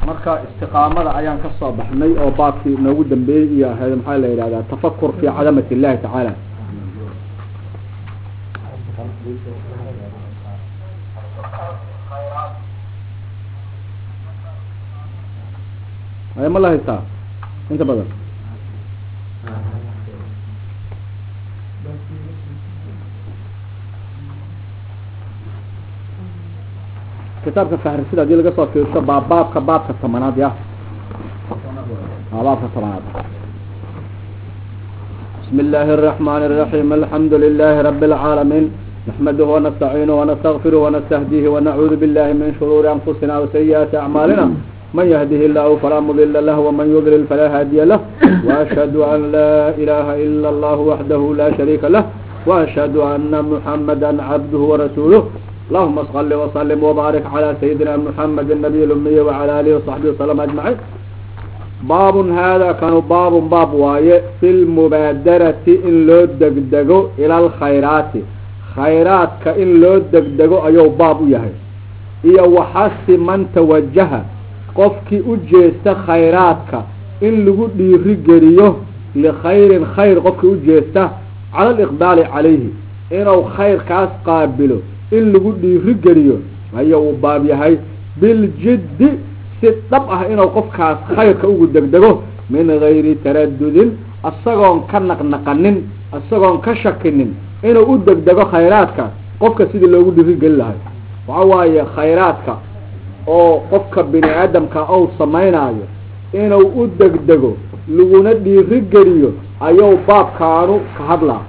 marka istiqaamada ayaan kasoo baxnay oo baabkii noogu dambeeyey iyo ahayd maxaa la yidhahdaa tafakur fi cadamat illahi tacaala ay ma la haystaa inta badan kitaabka fahrisida hadii laga soo fiirsho baa baabka baabka tobanaad ya a baabka tobanaad بسم الله الرحمن الرحيم الحمد لله رب العالمين نحمده ونستعينه ونستغفره ونستهديه ونعوذ بالله من شرور أنفسنا وسيئات أعمالنا من يهده الله فلا مضل له ومن يضلل فلا هادي له وأشهد أن لا إله إلا الله وحده لا شريك له وأشهد أن محمدا عبده ورسوله اللهم صل وسلم وبارك على سيدنا محمد النبي الأمي وعلى آله وصحبه وسلم أجمعين باب هذا كانوا باب باب واye في المباadرة in loo degdego ilى الkhayرaaتi khayraadka in loo degdego ayuu baab u yahay iyo waxasi man tawajaha qofkii u jeesta khayraadka in lagu dhiiri geliyo likayrin khayr qofkii u jeesta cala اliqbaali calayhi inuu khayrkaas qaabilo in lagu dhiiri geliyo ayuu u baab yahay biljiddi si dhab ah inuu qofkaas khayrka ugu degdego min gayri taradudin isagoon ka naqnaqanin isagoon ka shakinin inuu u degdego khayraadka qofka sidii loogu dhiiri geli lahay waxa waaye khayraadka oo qofka bini aadamka ou samaynayo inuu u degdego laguna dhiiri geliyo ayuu baabkaanu ka hadlaa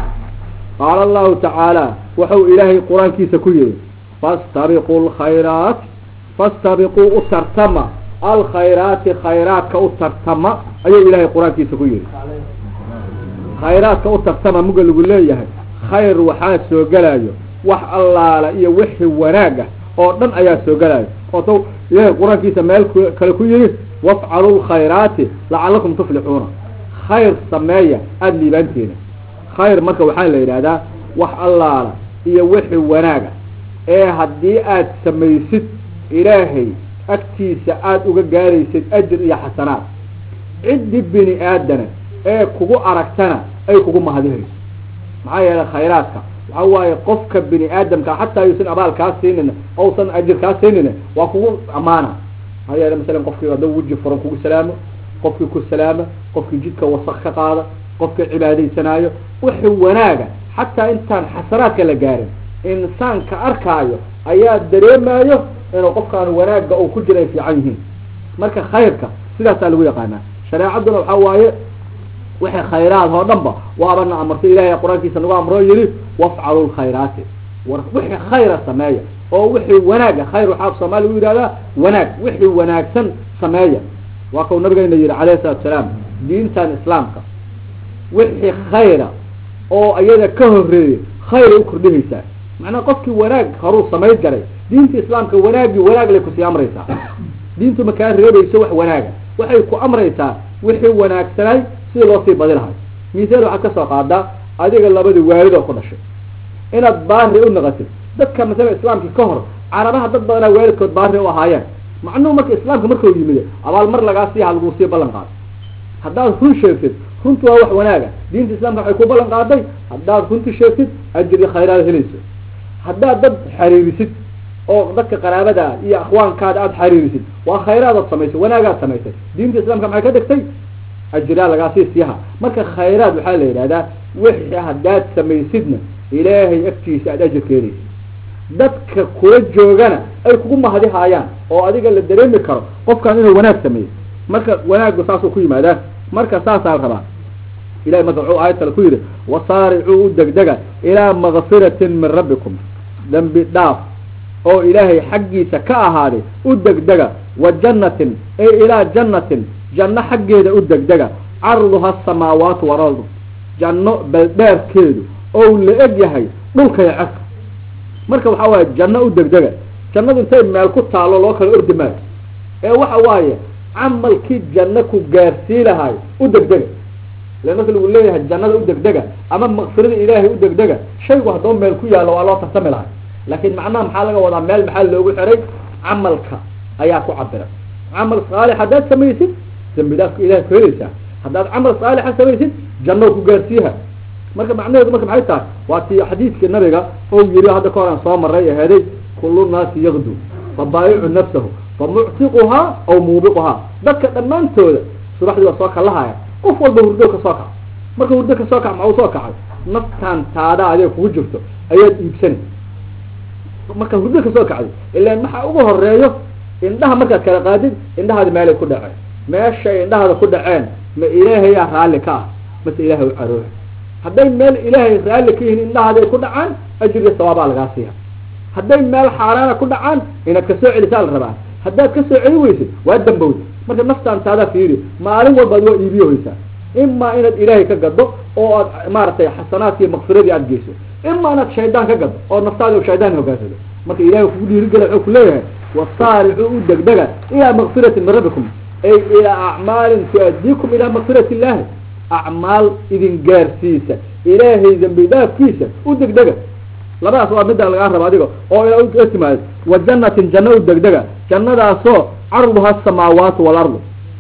qaala allahu tacaala wuxuu ilaahay qur-aankiisa ku yihi fastabiqu lkhayraat fastabiquu u tartama alkhayraati khayraadka u tartama ayuu ilaahay qur-aankiisa ku yihi khayraadka u tartama muga lagu leeyahay khayr waxaa soo gelayo wax allaala iyo wixii wanaag ah oo dhan ayaa soo gelayo ootau ilaahay qur-aankiisa meel kale ku yihi wafcalu lkhayraati lacalakum tuflixuuna khayr sameeya aada liibaanteena khayr marka waxaa la yidhahdaa wax allaala iyo wixii wanaaga ee haddii aad samaysid ilaahay agtiisa aada uga gaaraysid ajir iyo xasanaad ciddi bini aadana ee kugu aragtana ay kugu mahadihayso maxaa yeelay khayraadka waxa waaye qofka bini aadamka xataa yuusan abaal kaa siinin ousan ajir kaa siinin waa kugu amaana maxaa yeele masalan qofkii hadduu weji furan kugu salaamo qofkii ku salaama qofkii jidka wasak ka qaada qofkii cibaadaysanaayo wixii wanaaga xataa intaan xasanaadka la gaarin insaanka arkaayo ayaa dareemayo inuu qofkaan wanaagga uu ku jira ay fiican yihiin marka khayrka sidaasaa lagu yaqaanaa shareecaduna waxaa waaye wixii khayraad oo dhan ba waabana amartay ilahay qur-aankiisa nagu amroo yihi wafcalu lkhayraati war wixii khayra sameeya oo wixii wanaaga khayr waxaa soomaaliya u yihahdaa wanaag wixii wanaagsan sameeya waa kau nabigeyna yihi calayhi salatu salaam diintan islaamka wixii khayra oo iyada ka horeeyay khayray u kordhihaysaa macnaa qofkii wanaag horuu samayn jaray diinta islaamka wanaagii wanaag lay kusii amraysaa diintu makaa reebayso wax wanaaga waxay ku amraysaa wixii wanaagsanay sidii loo sii badi lahay misaal waxaad kasoo qaadaa adiga labadii waalid oo ku dhashay inaad baari u naqatid dadka masala islaamka ka hor carabaha dad badanaa waalidkood baari u ahaayeen macnuhu marka islaamka markau yimid abaal mar lagaa siiha laguu sii ballan qaado haddaad run sheegtid runtu waa wax wanaaga diinta islaamka waxay ku ballan qaaday haddaad runti sheegtid ajir iyo khayraad helayso haddaad dad xariirisid oo dadka qaraabada iyo akhwaankaada aada xariirisid waa khayraadaad samaysay wanaagaad samaysay diinta islaamka maxay ka dhigtay ajraa lagaasii siiha marka khayraad waxaa la yidhahdaa wixii haddaad samaysidna ilaahay agtiisa aada ajir keenaysid dadka kula joogana ay kugu mahadihaayaan oo adiga la dareemi karo qofkaan inuu wanaag sameeyey marka wanaaggu saasuu ku yimaadaan marka saasaa rabaa ilahay marka wuxuu aayad kale ku yidhi wasaaricuu u degdega ilaa makfiratin min rabbikum dambi dhaaf oo ilaahay xaggiisa ka ahaaday u degdega wa jannatin ay ilaa jannatin janno xaggeeda u degdega carduha asamaawaatu walardu janno baldheerkeedu ou la eg yahay dhulkay cerka marka waxa waaye janno u degdega jannadu intay meel ku taalo loo kala ordi maayo ee waxa waaye camalkii janno ku gaarsii lahay u degdega le marka lagu leeyahay jannada u degdega ama makfirada ilaahay u degdega shaygu haddoo meel ku yaallo waa loo tartami lahay laakiin macnaha maxaa laga wadaa meel maxaa loogu xiray camalka ayaa ku cabira camal saalix haddaad samaysid dambi dhaafka ilahay ku helaysaa haddaad camal saalixa samaysid janno ku gaarsiiha marka macnaheedu marka maxay tahay waa tii xadiidkii nabiga ou yiri hadda ka hor aan soo maray aheeday kullu naasi yakdu fabaayicu nafsahu famuctiquhaa aw muubiquhaa dadka dhammaantooda subaxdii waa soo kalahaya qof walba hurdo ka soo kaca marka hurdo ka soo kac maxau soo kacay naftaan taada adiga kugu jirto ayaad iibsani marka hurdo ka soo kacday ilaan maxaa ugu horeeyo indhaha markaad kala qaadid indhahaadi meelay ku dhaceen meeshay indhahaada ku dhaceen ma ilaahayaa raalli ka ah mase ilaahay u carooha hadday meel ilaahay raalli ka yihiin indhahaadi ay ku dhacaan ajriga sawaabaa lagaa siiya hadday meel xaaraana ku dhacaan inaad kasoo celisaa la rabaa haddaad kasoo celi weysid waa dambowda marka naftaan taadaa fiiri maalin walbaad waa iibiyohaysaa imaa inaad ilaahay ka gado oo aad maaragtay xasanaadkii makfiradii aad geyso ima inaad shaydaan ka gado oo naftaadi shaydaan hogaansado marka ilahay kugu dhiirigela wuxuu kuleeyahay wasaaricuu u degdega ilaa makfirati min rabbikum ay ilaa acmaalin tu-adiikum ilaa makfirati illaahi acmaal idin gaarsiisa ilaahay dambi dhaafkiisa u degdega labadaas waa midda lagaa raba adiga oo ila timaado wa jannatin janno u degdega jannadaasoo carduha asamaawaatu waalardu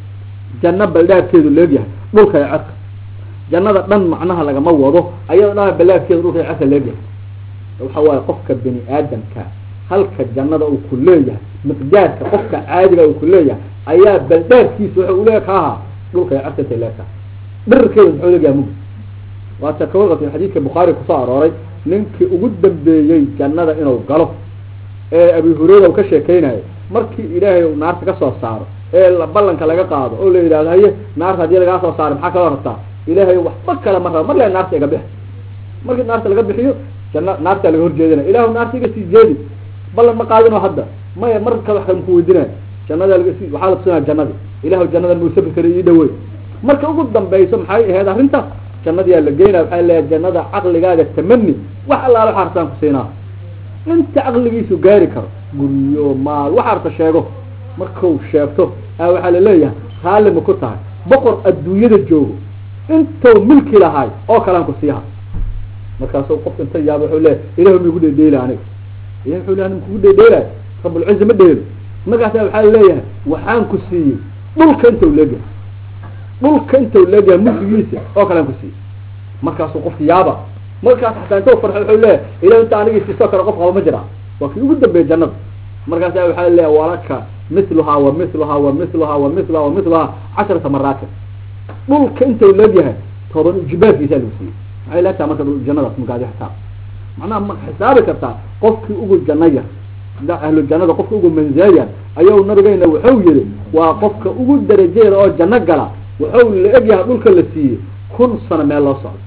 janno baldhaafkeedu leegyahay dhulka iyo cerka jannada dhan macnaha lagama wado ayadoo dhan balaafkeedu dhulka iyo cerka leegyahay waxa waaye qofka bini aadamka halka jannada uu ku leeyahay miqdaarka qofka caadiga uu ku leeyahay ayaa baldhaafkiisa waxa uu leeya ka ahaa dhulka iyo cerka intay leegtahay dhirirkeedu muxuu leegyahay mug waata kawaqatin xadiidka bukhaari kusoo arooray ninkii ugu dambeeyey jannada inuu galo ee abi hureyra uu ka sheekeynayo markii ilaahay uu naarta kasoo saaro ee ballanka laga qaado oo la yidhahdo haye naarta haddii lagaa soo saaro maxaa kaloo rabtaa ilaahay waxba kale ma raba mar le naarta iga bix markii naarta laga bixiyo janna naartaa laga horjeedinaya ilahu naarta iga sii jeedi ballan ma qaadinoo hadda maya mar kale wax kale maku weydinaya jannada laga sii waxaa la tusinaya jannadii ilahu jannadan muu safri kara ii dhawey marka ugu dambayso maxay ahayd arrinta jannadiyaa la geynaya waxaa leeyahay jannada caqligaaga tamani wax allaala waxa artaan ku siinaa inta caqligiisu gaari karo guryo maal waxa arta sheego markau sheegto a waxaa laleeyahay raalli ma ku tahay boqor adduunyada joogo intou milki lahaay oo kalean ku siiha markaasu qof inta yaaba wuxuu leeyahy ilahu ma igu dhedheela aniga ilah wuxuu leeya kugu dhedheelaayo rabulciza ma dheelo markaasa waxaa laleeyahay waxaan ku siiyey dhulka intau leegyahay dhulka intau leegyahay mulkigiisa oo kalean ku siiyey markaasuu qofka yaaba markaas xataa inta farxo wuxuu leeyahay ilah inta anigii siisoo kale qof qaba ma jira waa kii ugu dambeeyey jannada markaasa waxaa leeyahay walaka miluhaa wa miluhaa wa miluhaa wa miluhaa wa miluhaa casharata maraatin dhulka intau leegyahay toban jibaabkiisaa lagu siiyey maxay leegtaha marka jannadaas magaadi xisaab macnaha ma xisaabi kartaa qofkii ugu janno yar ahlu jannada qofka ugu manzaayan ayuu nabigeyna wuxuu yihi waa qofka ugu darajeeda oo janno gala wuxuu la egyahay dhulka la siiyey kun sano meel loo socdo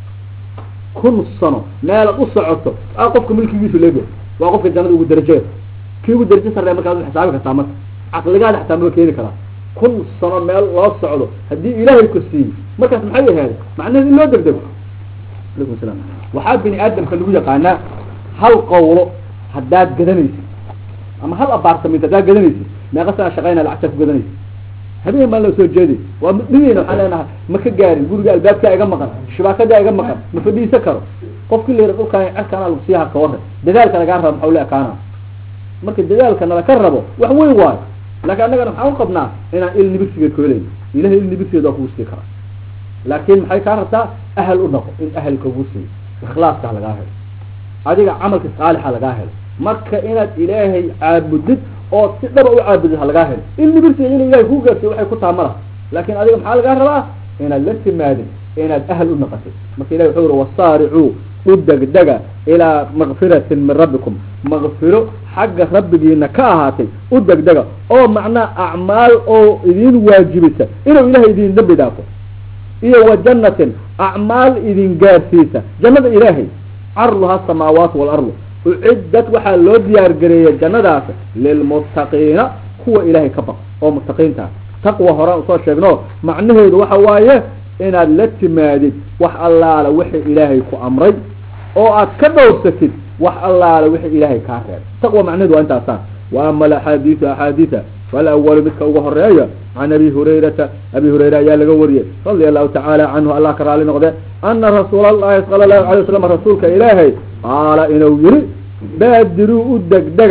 kun sano meelaad u socoto a qofka milkigiisu leegyahay waa qofka jannada ugu darajeeda kii ugu daraje sarreya markaad xisaabi kartaa marka caqligaada xataa maba keeni karaa kun sano meel loo socdo haddii ilaahay ku siiyey markaas maxay ahayd macnaheed in loo degdego alaykum salam waxaa bini aadamka lagu yaqaanaa hal qawlo haddaad gadanaysid ama hal abaartament haddaad gadanaysid meeqa sana shaqayna lacagtaa ku gadanaysid habeen baan la soo jeeday waa midhigeyna waxaan leenahay ma ka gaarin guriga albaabkaa iga maqan shibaakadaa iga maqan ma fadhiisan karo qofkii la yara dhulkaan cerkaana lagu sii harka warre dadaalka lagaa rabo maxau le ekaana marka dadaalka nalaka rabo wax weyn waayo laakiin annagana maxaan u qabnaa inaan il nibirsigeed ku helayn ilahay il nibirsigeed waa kugu sii karaa laakin maxay kaa rabtaa ahal u dhaqo in ahal kagu siiyo ikhlaaska lagaa helo adiga camalka saalixa lagaa helo marka inaad ilaahay caabudid oo si dhaba u caabudid ha lagaa helo il nibirsiga ina ilahay kuu gaarsiyo waxay ku taha ma laha laakin adiga maxaa lagaa rabaa inaad la timaadin inaad ahal u naqatid marka ilahi wuxuu uri wasaaricuu u degdega ilaa makfiratin min rabbikum makfiro xagga rabbigiina ka ahaatay u degdega oo macnaa acmaal oo idin waajibisa inuu ilahay idin dambi dhaafo iyo wa jannatin acmaal idin gaarsiisa jannada ilaahay carduha asamaawaatu waalardu ucidad waxaa loo diyaar gareeyay jannadaas lilmuttaqiina kuwa ilaahay ka baq oo muttaqiinta taqwa horaan usoo sheegno macnaheedu waxa waaye inaad la timaadid wax allaala wixii ilaahay ku amray oo aad ka dhowrsatid wax allaala wixii ilaahay kaa reebay taqwa macnaheedu waa intaasaan wa ama alaxaadiisu axaadiisa falawalu midka ugu horeeya can abi hurayrata abi hurayra ayaa laga wariyey radia allahu tacaala canhu allah ka raali noqde ana rasuula allahi sala allahu alay waslam rasuulka ilaahay qaala inuu yihi baadiruu u degdega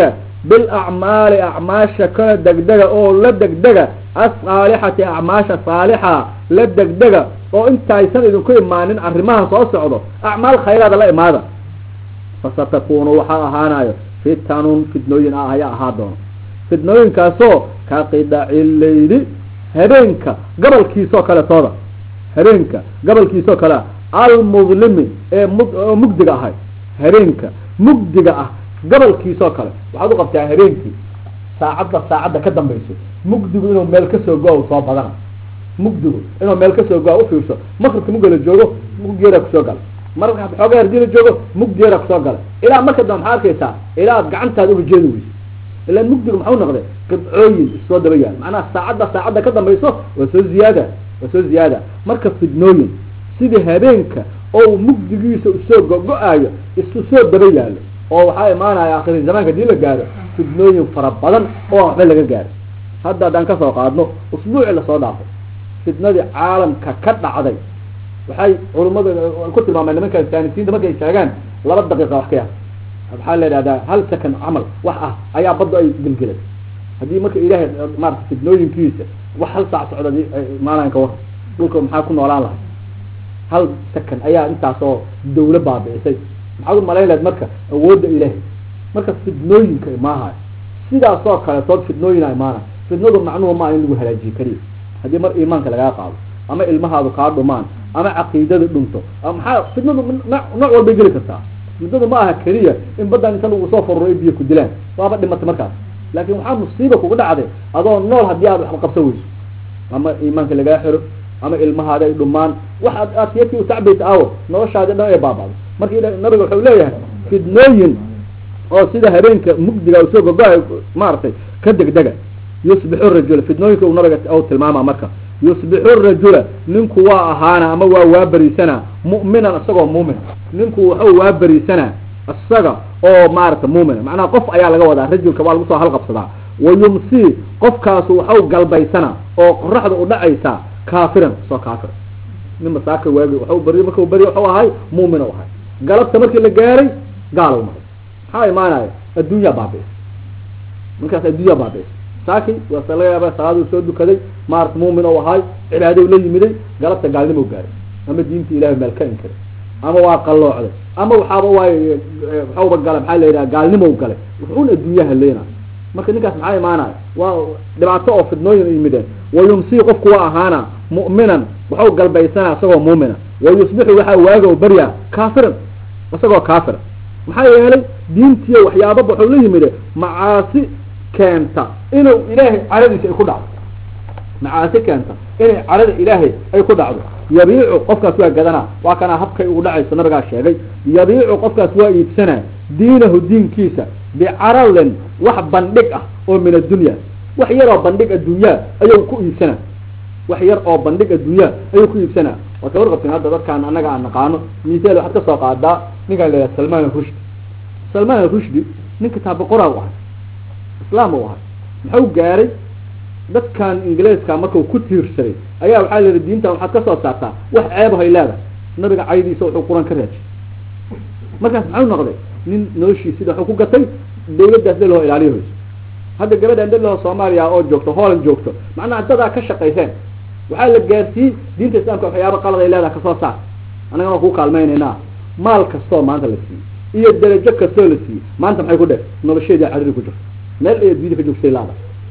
bilacmaali acmaasha kana degdega oo la degdega asaalixati acmaasha saalixa la degdega oo intaysan idinku imaanin arrimaha soo socdo acmaal khayraada la imaada fasatakunu waxaa ahaanayo fitanun fitnooyin ah ayaa ahaa doono fitnooyinkaasoo ka qidaci leyli habeenka gabalkiisoo kale tooda habeenka gabalkiisoo kale almudlimi ee mud oo mugdiga ahay habeenka mugdiga ah gabalkiisoo kale waxaad u qabtaa habeenkii saacadda saacadda ka dambayso mugdigu inuu meel kasoo go-a soo badana mugdigu inuu meel kasoo go-a ufiirso makribka mugga la joogo muggeedaa kusoo gala marka xoogaa hadii la joogo muggeedaa kusoo gala ilaa marka dambe maxaa arkaysaa ilaa ad gacantaada uga jeedi weyso ilaa mugdigu maxau noqday qibcooyin issoo daba yaal macnaha saacadda saacadda ka dambayso waa soo ziyaada waa soo ziyaada marka fidnooyin sidii habeenka oo mugdigiisa usoo go-go-aayo isu soo daba yaalo oo waxaa imaanaya akhiri zamaanka hadii la gaaro fidnooyin fara badan oo aan waxba laga gaaro hadda haddaan kasoo qaadno usbuuci lasoo dhaafay fitnadii caalamka ka dhacday waxay culummada ku tilmaameen nimanka saanisiinta markay sheegaan laba daqiiqa wax ka yar waxaa la idhahdaa hal second camal wax ah ayaa badda ay gelgelay haddii marka ilaahay maarata fidnooyinkiisa wax hal saac socda imaanayan ka war dhulka maxaa ku noolaan lahay hal second ayaa intaasoo dawla baabicisay maxaad umalayn lahayd marka awoodda ilaahay marka fidnooyinka imaahayo sidaasoo kale tood fidnooyina imaanay fidnadu macnuhu maa in lagu halaajiye keliya haddii mar iimaanka lagaa qaado ama ilmahaadu kaa dhumaan ama caqiidada dhunto maxaa fidnadu nooc walbay geli kartaa fidnadu ma aha keliya in baddan inta lagu soo foruro ay biyo ku dilaan waaba dhimatay markaas laakin waxaa musiiba kugu dhacday adoo nool haddii aad waxba qabsan weyso ama iimaanka lagaa xiro ama ilmahaada ay dhumaan waxaad aad siyadkii utacbaysa aawo noloshaadi dhan ay baaba'do marka nabiga wuxuu leeyahay fidnooyin oo sida habeenka mugdiga usoo gogo-ay maaragtay ka degdega yusbixu rajula fidnooyinka uu nabiga u tilmaama marka yusbixu rajula ninku waa ahaana ama waa waaberiisanaa mu'minan isagoo muumin ninku wuxuu waaberiisanaa isaga oo maarata muumina macnaha qof ayaa laga wadaa rajulka waa lagu soo halqabsadaa wayumsii qofkaasu waxau galbaysanaa oo qoraxda u dhacaysaa kaafiran soo kaafir nin masaaka waagi waxu bari markau beri waxu ahay muumin u ahay galabta markii la gaaray gaalow maray maxaa imaanaya adduunyaa baabi'is markaas adduunyaa baabi'is saaki waase laga yaaba salaaduu soo dukaday maarata muumin u ahay cibaadou la yimiday galabta gaalnimo gaaray ama diinta ilahay meel ka inkiray ama waa qalloocday ama waxaaba waay waxauba gala maxaa la yidhaha gaalnimo galay wuxuun adduunyaha leena marka ninkaas maxaa imaanaya waa dhibaato oo fidnooyin yimideen wayumsii qofku waa ahaana mu'minan waxau galbaysanaa isagoo muumina wayusbixu waxaa waaga u baryaa kaafiran isagoo kaafira maxaa yeelay diintiyo waxyaababa waxau la yimide macaasi keenta inuu ilaahay caradiisa ay ku dhacdo macaasi keenta inay carada ilaahay ay ku dhacdo yabiicu qofkaas waa gadanaa waa kanaa habkay ugu dhacayso nabigaa sheegay yabiicu qofkaas waa iibsanaa diinahu diinkiisa bicaralin wax bandhig ah oo min addunya wax yar oo bandhig adduunyaa ayuu ku iibsanaa wax yar oo bandhig adduunyaa ayuu ku iibsanaa waa ka warqabteen hadda dadkaan annaga aan naqaano misaal waxaad kasoo qaadaa ninkaan la yidhaha salman arushdi salman arushdi nin kitaaba qoraa u ahay islaam u ahay muxuu gaaray dadkan ingiliiska markau ku tiirsaday ayaa waxaa la yihi diintan waxaad kasoo saartaa wax ceebahay leedahay nabiga caydiisa wuxuu quran ka raajay markaas maxau noqday nin noloshiis sida wuxuu ku gatay dawladdaas dhalahoo ilaaliya hoyso hadda gabadhan dhalahoo soomaaliya oo joogto holland joogto macnaha dadaa ka shaqayseen waxaa la gaarsiiyey diinta islaamka waxyaaba qalad ay leedahay kasoo saar annaga waan kuu kaalmaynaynaa maal kastoo maanta la siiyey iyo darajo kastoo la siiyey maanta maxay ku dheh nolosheedia cariri ku jirto meel ay adduunyada ka joogtay laada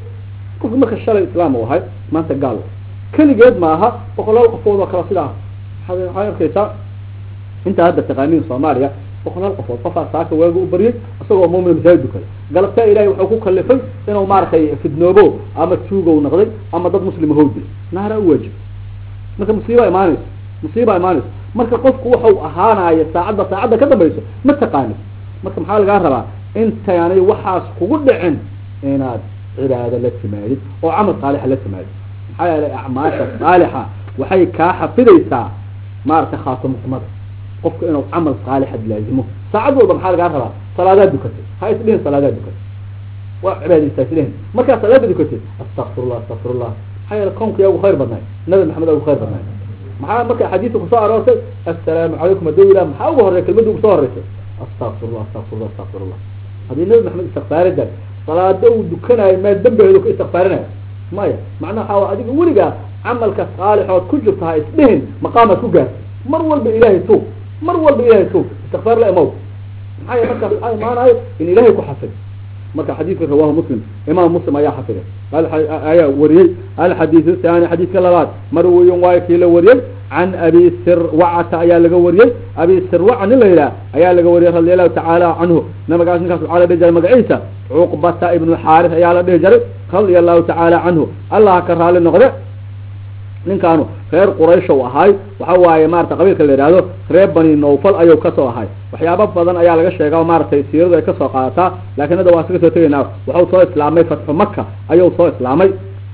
qofka marka shalay islaam u ahay maanta gaal keligeed maaha boqolaal qofood oo kale sidaa waxaad arkaysaa intaa hadda taqaaniin soomaaliya boqolaal qofood qofaa saaka waaga u baryay isagoo muumin masaajid dukada galabtaa ilahay wuxuu ku kalifay inuu maaragtay fidnoobo ama tuugow noqday ama dad muslima how dilay naara u waajib marka musiiba imaanayso musiiba imaanayso marka qofku waxau ahaanaya saacadda saacadda ka dambayso ma taqaanid marka maxaa lagaa rabaa intaanay waxaas kugu dhicin inaad cibaado la timaadid oo camal saalixa la timaadid maxaa yeelay acmaasha saalixa waxay kaa xafidaysaa maaragtay khaatimxumada qofka inuu camal saalixad laazimo saacad walba maxaa lagaa rabaa salaadaa dukatay ha isdhihin salaadaa dukatay waa cibaadaysta isdhihin markaa salaada dukatay astakfirullah astakfirullah maxaa yeele kownka yaa ugu khayr badnaay nabi maxamed aa ugu khayr badnaay maxaa marka xadiidka kusoo aroortay assalaamu calaykum haduu ilah maxaa ugu horey kelmadda ugu soo horeysay astakfirullah astakfirullah astakfirullah haddii nabi maxamed istikfaarada salaado uu dukanayo mee dambeedu ka istikfaarinayo maya macnaha waxaa adiga weligaa camalka saalixood ku jirta ha isdhihin maqaamaad ku gaarta mar walba ilaahay tuub mar walba ilaahay tuub istikfaar la imow maxaa yel markaas waxaa imaanayo in ilaahay ku xafid marka xadiidka rawahu muslim imaam muslim ayaa xafiday ayaa wariyey alxadiid thani xadiidka labaad marwiyun waayo kii la wariyey can abi sirwacata ayaa laga wariyey abi sirwaca nin la yidhaha ayaa laga wariyey radi allahu tacaala canhu nabagaas ninkaas waxaa la dhihi jiray magaciisa cuqbata ibnu xaaris ayaa la dhihi jiray radia allahu tacaala canhu allah ka raali noqde ninkaanu reer quraysh u ahaay waxa waaye maarata qabiilka la yihahdo reer bani nawfal ayuu kasoo ahay waxyaaba badan ayaa laga sheega maaragtay siiradu ay kasoo qaadataa lakin hadda waan iska soo tegaynaa waxau soo islaamay fatxu maka ayuu soo islaamay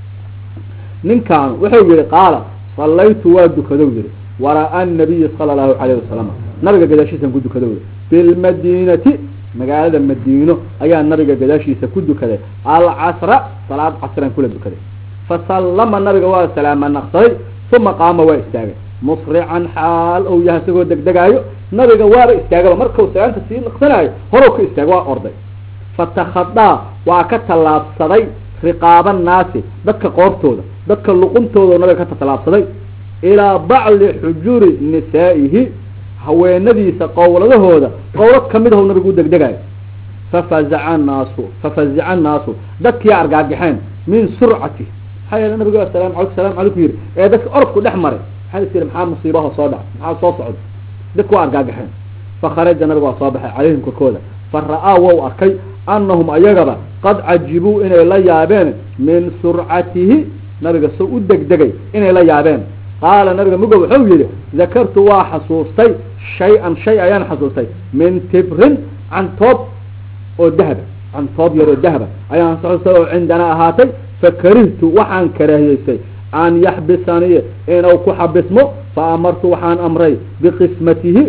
ninkaanu wuxuu yihi qaala sallaytu waa dukado yihi wara-a nabiyi sala allahu calayh wasalam nabiga gadaashiisan ku dukado yihi bilmadinati magaalada madiino ayaa nabiga gadaashiisa ku dukaday alcasra salaad casran kula dukaday fasallama nabiga waa salaama naqsaday uma qaama waa istaagay musrican xaal ou yahay isagoo degdegaayo nabiga waaba istaagaba markau salaanta sii naqsanaayo horow ka istaaga waa orday fatakhadaa waa ka tallaabsaday riqaaba naasi dadka qoortooda dadka luquntooda nabiga ka tallaabsaday ilaa bacdi xujuri nisaa'ihi haweenadiisa qowladahooda qowlad kamid ahu nabigu u degdegaayo fafazaca annaasu fafazica annaasu dadkii argaagixeen min surcati maxaa yeele nabigu asalamu alayku salamu calayku yihi ee dadka orodku dhex maray maxaa is yidhi maxaa musiibaha soo dhac maxaa soo socda dadku waa argaagaxeen fakharaja nabigu waa soo baxay calayhim korkooda fa ra-aa wou arkay anahum ayagaba qad cajibuu inay la yaabeen min surcatihi nabiga soo u degdegay inay la yaabeen qaala nabiga mugo wuxuu yihi dakartu waa xasuustay shay-an shay ayaan xasuustay min tibrin cantoob oo dahaba cantoob yar oo dahaba ayaan xasuustay oo cindanaa ahaatay fakarihtu waxaan karaahiyeystay an yaxbisanii inuu ku xabismo fa amartu waxaan amray biqismatihi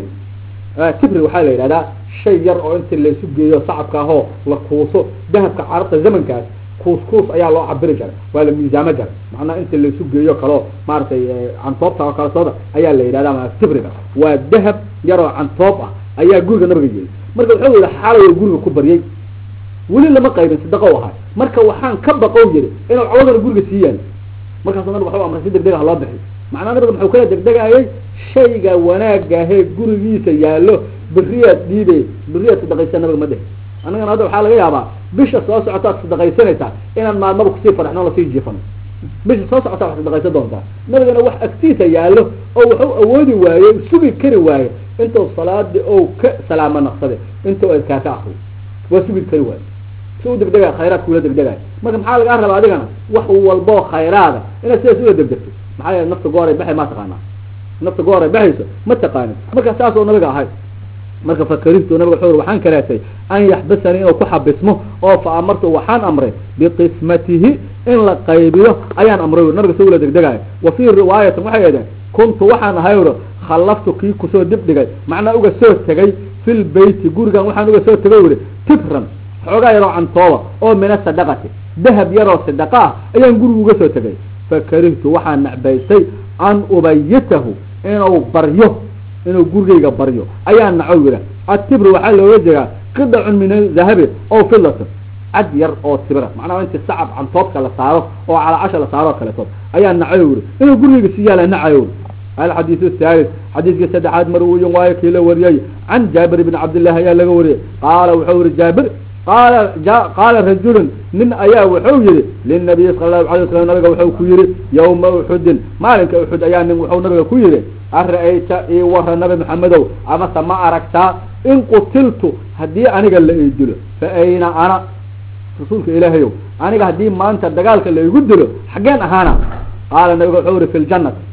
tibri waxaa la yidhahdaa shay yar oo inta laysu geeyo sacabka ahoo la kuuso dahabka carabta zamankaas kuus kuus ayaa loo cabiri jiray waa la miisaamo jiray macnaha inta laysu geeyo kaloo maaragtay cantoobta oo kale sooda ayaa la yidhahda ma tibriga waa dahab yaroo cantoob ah ayaa guriga nabiga yeeyay marka wuxuu yihi xalay guriga ku baryay weli lama qaybin sadaqo ahay marka waxaan ka baqow yiri inuu cawadana guriga sii yaalo markaasu nabig waxu amray si degdeg ah loo bixi macnaa nabiga muxuu kala degdegayay shayga wanaagahee gurigiisa yaallo beriyaad dhiibay beriyaad sadaqaysa nabiga ma dhihi annagana hadda waxaa laga yaabaa bisha soo socotaad sadaqaysanaysaa inaan maalmaba kusii faraxno lasii jiifano bisha soo socotaa wax sadaqaysan doontaa nabigana wax agtiisa yaallo oo wuxuu awoodi waaye sugi kari waaye intuu salaadii ou ka salaamo naqsade intuu adkaa ka akriyo waa sugi kari waaye si u degdegay khayraadka ula degdegay marka maxaa lagaa rabaa adigana wax walboo khayraada inaad sidaas ula degdegto maxaa yeele nafta gooray baxay ma taqaanaa nafta gooray baxayso ma taqaanin marka saas oo nabiga ahay marka fakarihtu nabiga wuxuu waxaan karaatay an yaxbasanii inuu ku xabismo oo fa amartu waxaan amray biqismatihi in la qaybiyo ayaan amray nabiga si ula degdegayo wa fii riwaayatin waxay ideen kuntu waxaan ahay uro khallaftu kii kusoo dib dhigay macnaa uga soo tegay fil beyti gurigan waxaan uga soo tegay uri tibran xoogaa yaroo cantooba oo mina sadaqati dahab yaroo sadaqa ah ayaan guriga uga soo tegay fakarihtu waxaan nacbaystay an ubayitahu inuu baryo inuu gurigayga baryo ayaa naco yidha atibri waxaa looga jeedaa qidacun min dahabi oo filatin cad yar oo tibra macnaha inti sacab cantoobka la saaro oo calaacasha la saaro oo kaleetood ayaa nacayo yidhi inuu gurigayga si yaala nacayo alxadiiث الثالث xadiidkii saddexaad marwiyin waayo kii la wariyey can jaabir bn cabdillahi ayaa laga wariyey qaala wuxuu yihi jaabir qaala qaala rajulun nin ayaa wuxuu yihi linabiy sala allahu alay waslam nabiga wuxuu ku yihi yawma uxudin maalinka uxud ayaa nin wuxuu nabiga ku yihi ara-ayta ii wara nabi maxamedow amase ma aragtaa in qutiltu haddii aniga la ii dilo fa ayna ana rasuulka ilaahayow aniga haddii maanta dagaalka la igu dilo xaggeen ahaana qaala nabiga wuxuu yihi fi ljanati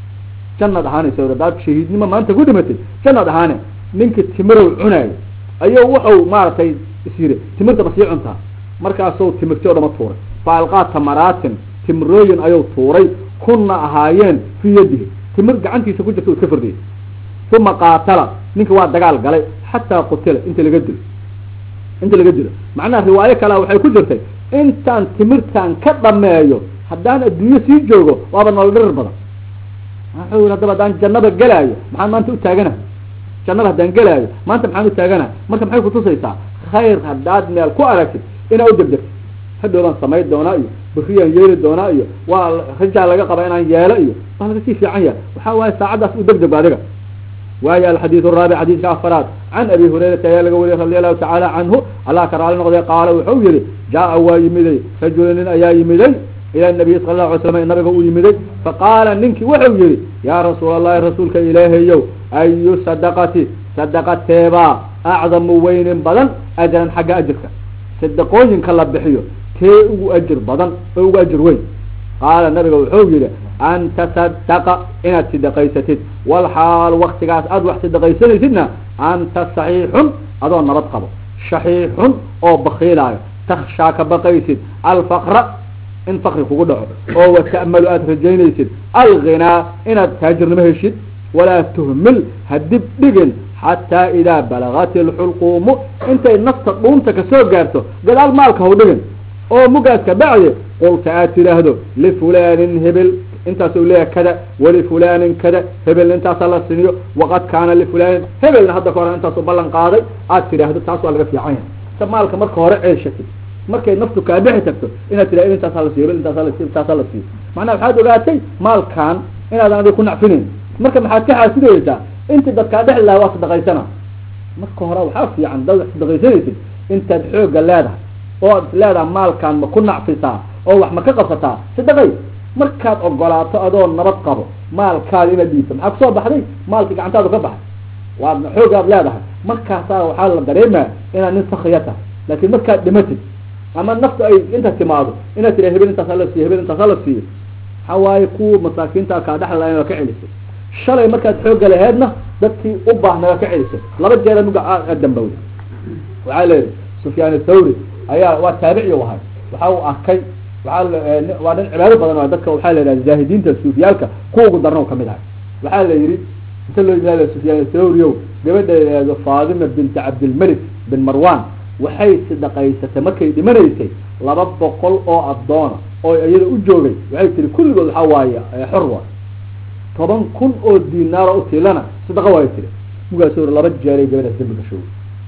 jannad ahaanaysa hadaad shahiidnimo maanta ku dhimatay jannad ahaane ninka timirow cunaayo ayuu wuxuu maaragtay is yidhi timirtaba sii cuntaa markaasuu timirti o dhama tuuray fa alqaa tamaraatin timirooyin ayuu tuuray kunna ahaayeen fii yadihi timir gacantiisa ku jirta u iska firdiyay uma qaatala ninka waa dagaal galay xataa qutila inta laga dilo inta laga dilo macnaha riwaayo kalea waxay ku jirtay intaan timirtan ka dhameeyo haddaan adduunyo sii joogo waaba nolol dhirir badan wuxuu yii haddaba haddaan jannada gelaayo maxaan maanta utaagana jannada haddaan gelaayo maanta maxaan utaagana marka maxay kutusaysaa khayr haddaad meel ku aragtid inaa u degdegto hadhowbaan samayn doonaa iyo beriyaan yeeli doonaa iyo waa rajaa laga qaba inaan yeelo iyo waa laga sii fiican yahay waxaa waaye saacaddaas u degdeg adiga waayo alxadiid raabic xadiidka afaraad can abi hurayrata ayaa laga wariyay radi allahu tacaala canhu allah ka raali noqday qaala wuxuu yihi jaa waa yimiday rajulu nin ayaa yimiday ila nabiy sala lahu alay slam nabiga uu yimiday faqaala ninkii wuxuu yihi yaa rasuul allahi rasuulka ilaahayow ayu sadaqati sadaqateebaa acdamu weynin badan ajran xagga ajirka sadaqooyinka la bixiyo tee ugu ajir badan oo ugu ajir weyn qaala nabiga wuxuu yihi an tasadaqa inaad sidaqaysatid walxaal waktigaas aada wax sidaqaysanaysidna anta saxiixun adoo nabad qabo shaxiixun oo bakiilaayo takshaa ka baqaysid alfaqra in fakri kugu dhaco oo wata'malu aada rajaynaysid alghinaa inaad taajirnimo heshid walaa tuhmil hadib dhigin xataa idaa balagat ilxulquumu intay nafta dhuunta kasoo gaarto gadaal maalka haw dhigin oo mugaas ka bacdi qulta aad tidhaahdo lifulanin hebel intaasuu leeyahay kada walifulanin kada hebelna intaasaa la siniyo waqad kaana lifulanin hebelna hadda ka hore intaasu ballan qaaday aad tidhaahdo taas waa laga fiican yahay ta maalka marka hore ceeshatid markay naftu kaa bixi tagto inaad tidhahdo intaasaa la siiyo hebel intaasaa la siiyo intaasaa la siiyo macnaha waxaad ogaatay maalkan inaadan adiga ku nacfinayn marka maxaad ka xaasidaysaa intii dadkaa dhexli lahaa waa sadaqaysana marka hore waxaa fiican dad wax sadaqaysanaysid intaad xooga leedahay oo ad leedahay maalkaan ma ku nacfisaa oo wax ma ka qabsataa sadaqay markaad ogolaato adoo nabad qabo maalkaada inaad dhiibto maxaa kusoo baxday maalkii gacantaadu ka baxay waad xoogaad leedahay markaasaa waxaa la dareemaa inaad nin sakriya tahay laakiin markaad dhimatid ama naftu ay inta timaado inaad tira hebel intaas hala siiyo hebel intaas hala siiyo waxaa waaye kuwa masaakiinta kaa dhexli lahayn waa ka celisay shalay markaad xooga laheedna dadkii u baahna waa ka celisay laba jeera muga aad dambowday waxaa leeyihi sufyaan athawri ayaa waa taabici u ahay waxa uu arkay waaa waa dhan cibaado badan waa dadka waxaa la yidhaha zaahidiinta suufiyaalka kuwa ugu darna u kamid ahay waxaa la yidhi inta loo yimaado sufyaan athawri o gabadha yidhaahdo faadima binti cabdilmalik bin marwan waxay sidaqaysatay markay dhimanaysay laba boqol oo addoona oo iyada u joogay waxay tiri kulligood waxaa waaye xorwa toban kun oo dinaaro utiilana sadaqa waay tiri mugaas laba jeeray gabadhaas dambi gasho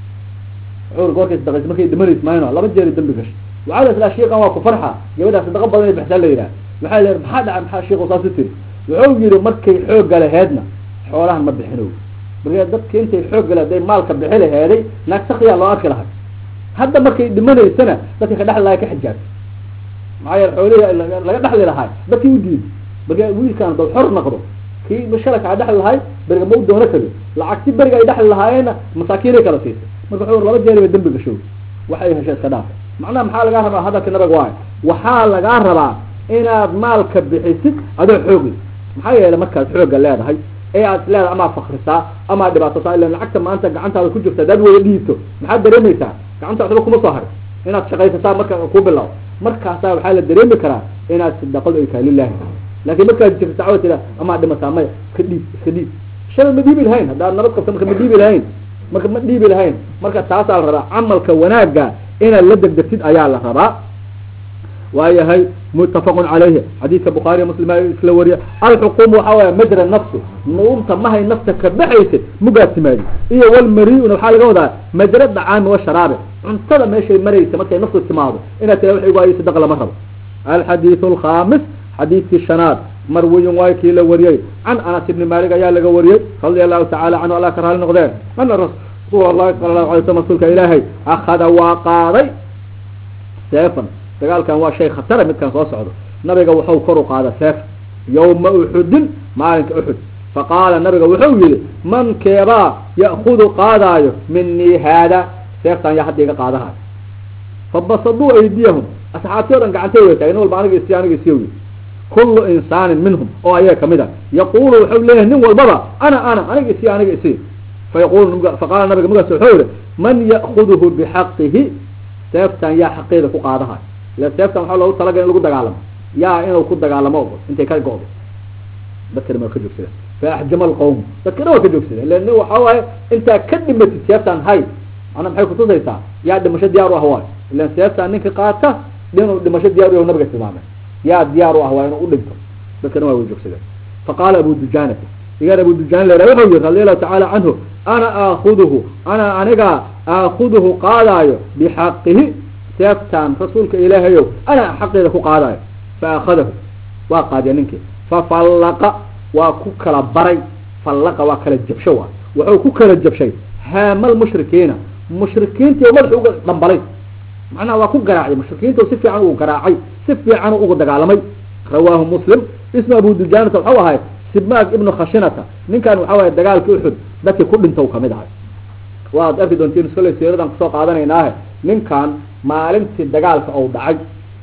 cuur goorkay sadaqaysa markay dhimanays mayno laba jeeray dambi gasho waxaa la islaa shiikan waa ku farxa gabadhaas sadaqa badan ay bixsaa la yidhaha waxaa la maxaa dhaca maxaa shiiku saas u tiri wuxuu yihi markay xoogga laheedna xoolahan ma bixinow marka dadki intay xoogga laheed ay maalka bixi laheeday naag sakiyaa loo arki lahay hadda markay dhimanaysana dadka ka dhexli lahay ka xijaabta maxaa yeele xoolihi laga dhexli lahay dadkii u diiday marka wiilkaan dad xor noqdo kii shalaka a dhexli lahay beriga ma u doono kari lacagti beriga ay dhexli lahaayeenna masaakiinay kala siisay marka wuxuu laba jeer ba dembi gashow waxay hesha iska dhaafay macnaha maxaa lagaa rabaa hadalka nabiga waayo waxaa lagaa rabaa inaad maalka bixisid adoo xoogay maxaa yeele markaad xooga leedahay ee aad leedahay amaa fakrisaa amaa dhibaatosaa ila lacagta maanta gacantaada ku jirta hadaad wada dhiibto maxaad dareemaysaa gacanta waxba kuma soo haray inaad shaqaysataa marka ku bilaw markaasaa waxaa la dareemi karaa inaad sadaqadu ay tahay lilahi laakiin markaad jirta cawad tira amaa dhimataa maya iska dhiib iska dhiib shalay ma dhiibi lahayn haddaad nabad qabto marka ma dhiibi lahayn marka ma dhiibi lahayn marka taasaa la rabaa camalka wanaagga inaad la degdegtid ayaa la rabaa waayahay mutafaqun calayhi xadiidka bukhaariya muslim isla wariya alxuquum waxaa waaya majra nafsi nuumta mahay nafta ka baxaysid mugaad timaadi iyo walmari-una waxaa laga wadaa majra dacaami washaraabe cuntada meeshay maraysa markay naftu timaado inaad tira wax waayo sadaqa lama rabo alxadiidu alkhamis xadiidkii shanaad marwiyun waay kii la wariyey can anas ibni malik ayaa laga wariyey radia allahu tacala canhu allah ka raali noqdeen ana rasuul allahi sala allahu alay slam rasuulka ilaahay akada waa qaaday seefan dagaalkan waa shay khatara midkan soo socdo nabiga wuxuu kor u qaada seef yawma uxudin maalinka uxud faqaala nabiga wuxuu yihi man keebaa ya'kudu qaadaayo minii haada seeftan yaa hadda iga qaadahayo fabasaduu aydiyahum asxaabtii o dhan gacantay way tahay nin walba aniga isiy aniga isiy kullu insaanin minhum oo ayaga kamid a yaqulu wuxuu leeyahay nin walbaba ana ana aniga isiy aniga isiy fayaqulu faqaala nabiga magaas wuxuu yihi man ya'kuduhu bixaqihi seeftan yaa xaqeeda ku qaadahayo ila seeftan waxaa loogu talagala in lagu dagaalamo yaa inuu ku dagaalamo intay ka go-do dadkana waa ka joogsada fa axjama alqawm dadkana waa ka joogsada ila nin waxaa waaye intaa ka dhimatid seeftan hay ana maxay kutusaysaa yaa dhimasho diyaar u ah waayo ilan seeftan ninka qaata inuu dhimasho diyaar u yahu nabiga tilmaamay yaa diyaar u ah waa inuu u dhinto dadkana waa way joogsadeen faqaala abu dujanata igaan abu dujana la wuxuu yihi radi allahu tacaala canhu ana aakuduhu ana aniga aakuduhu qaadaayo bixaqihi seeftaan rasuulka ilaahayow anaa xaqeeda ku qaadayo fa akhadahu waa qaadiya ninkii fafallaqa waa ku kala baray fallaqa waa kala jabsho waa wuxuu ku kala jabshay haamal mushrikiina mushrikiintii madaxu uga dhambalay macnaha waa ku garaacay mushrikiinta si fiican ugu garaacay si fiican ugu dagaalamay rawaahu muslim ismu abu dujanata waxau ahay sibmaag ibnu khashinata ninkan waxa waye dagaalkii uxud dadkii ku dhinta kamid ahay waad arki doontiin iskale siiradan kusoo qaadanaynaahe ninkan maalintii dagaalka ou dhacay